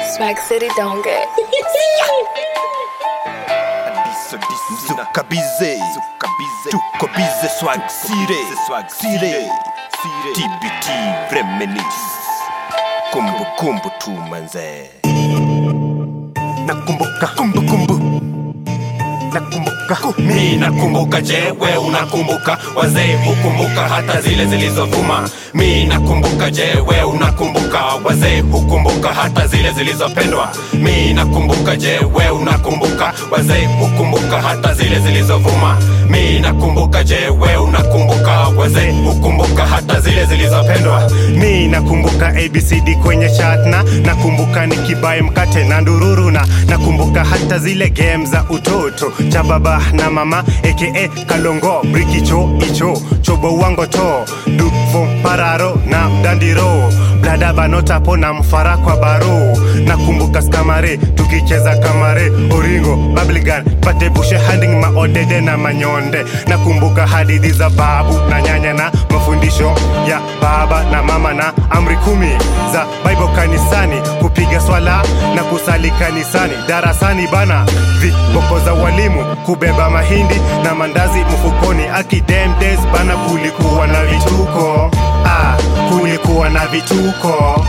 Swag City don't get. Mzuka bize Tuko bize swag sire Sire TBT reminisce Kumbu kumbu tu manze Nakumbuka kumbu kumbu Nakumbuka mi nakumbuka je we unakumbuka wazee hukumbuka hata zile zilizovuma mi nakumbuka je we unakumbuka wazee hukumbuka hata zile zilizopendwa mi nakumbuka je we unakumbuka wazee hukumbuka hata zile zilizovuma mi nakumbuka je we unakumbuka wazee hukumbuka hata zile zilizopendwa mi nakumbuka abcd kwenye chatna nakumbuka nikibaye mkate na ndururu na nakumbuka hata zile game za utoto cha baba na mama aka kalongo brikicho icho chobo wango to dufo pararo na dandiro blada banotapo na mfara kwa baro nakumbuka skamare tukicheza kamare oringo babligan patebushe handing maodede na manyonde nakumbuka hadithi za babu na nyanya na mafundisho ya baba na mama na amri kumi za bible kanisani kupiga swala na kusali kanisani darasani bana viboko za walimu kubeba mahindi na mandazi mfukoni akidem days bana kulikuwa na vituko ah, kulikuwa na vituko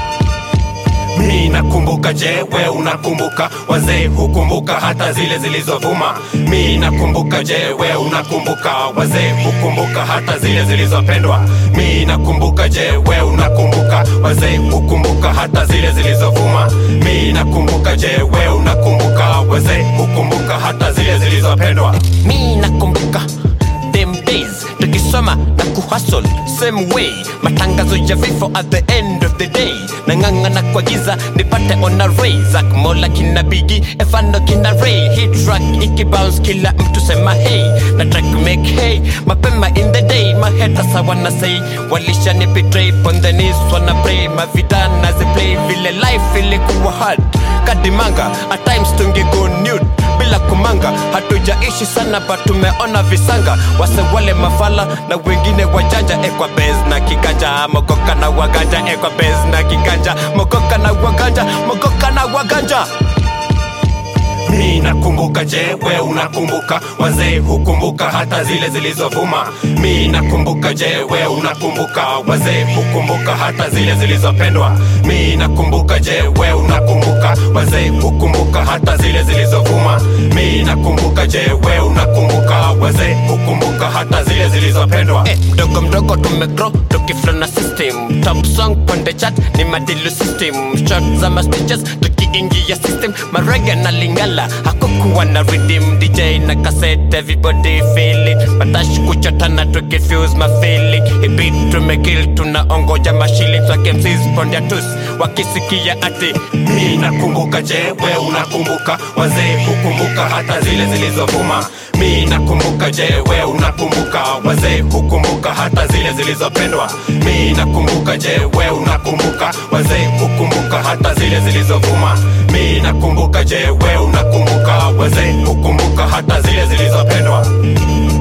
mi nakumbuka je we unakumbuka wazee hukumbuka hata zile zilizovuma mi nakumbuka je we unakumbuka wazee hukumbuka hata zile zilizopendwa mi nakumbuka je we unakumbuka wazee hukumbuka hata zile zilizovuma mi nakumbuka je we unakumbuka wazee hukumbuka hata zile zilizopendwa mi nakumbuka them days tukisoma na kuhasol same way matangazo ya vifo at the end of the day nang'ang'ana kwa giza nipate on a ray zak mola kina bigi efando kina ray hit track ikibounce kila mtu sema hey na track make hey mapema in the day maheta sawana say walisha ni betray on the knees wana pray mavidana ziplay vile life ilikuwa hard kadimanga at times tungego nude bila kumanga hatujaishi sana but tumeona visanga wase wale mafala na wengine wajanja ekwa bez na kiganja mogoka na waganja ekwa bez na kiganja mogoka na waganja mogoka na waganja mi nakumbuka je we unakumbuka wazee hukumbuka hata zile zilizovuma mi nakumbuka je we unakumbuka wazee hukumbuka hata zile zilizopendwa mi nakumbuka je we unakumbuka wazee hukumbuka hata zile zilizovuma mi nakumbuka je we unakumbuka wazee hukumbuka hata zile zilizopendwa Eh, mdogo mdogo tumegro tukiflona system top song ponde chat ni madilu system shot za mastitches tukiingia system marege na lingala hakukuwa na redeem dj na cassette everybody feel it matashi kuchotana tukifuse mafeeling ibit tumekill tunaongoja mashillings wakemsis pondia tus wakisikia ati mi nakumbuka je we unakumbuka wazee hukumbuka hata zile zilizovuma mi nakumbuka je we unakumbuka wazee hukumbuka hata zile zilizopendwa mi nakumbuka je we unakumbuka wazee hukumbuka hata zile zilizovuma mi nakumbuka je we unakumbuka wazee hukumbuka hata zile zilizopendwa